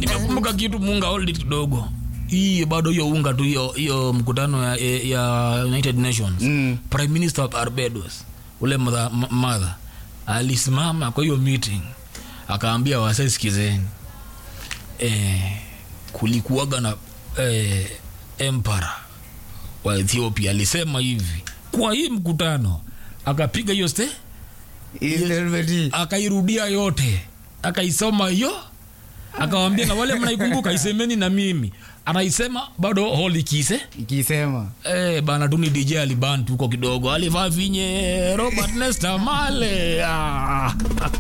nimekumbuka kitu munga hold it kidogo hii bado hiyo unga tu hiyo hiyo mkutano ya, ya united nations Mm. prime minister of barbados ule mother, m- mother alisimama kwa hiyo meeting akaambia wasee sikizeni eh, kulikuwaga na eh, empara wa ethiopia alisema hivi kwa hii mkutano akapiga hiyo ste Ilelebeti. akairudia yote akaisoma hiyo akawambia na wale mnaikumbuka isemeni na mimi anaisema bado holi kise ikisema Eh, bana tu ni DJ alibantu huko kidogo alivaa vinye Robert Nesta Male ah.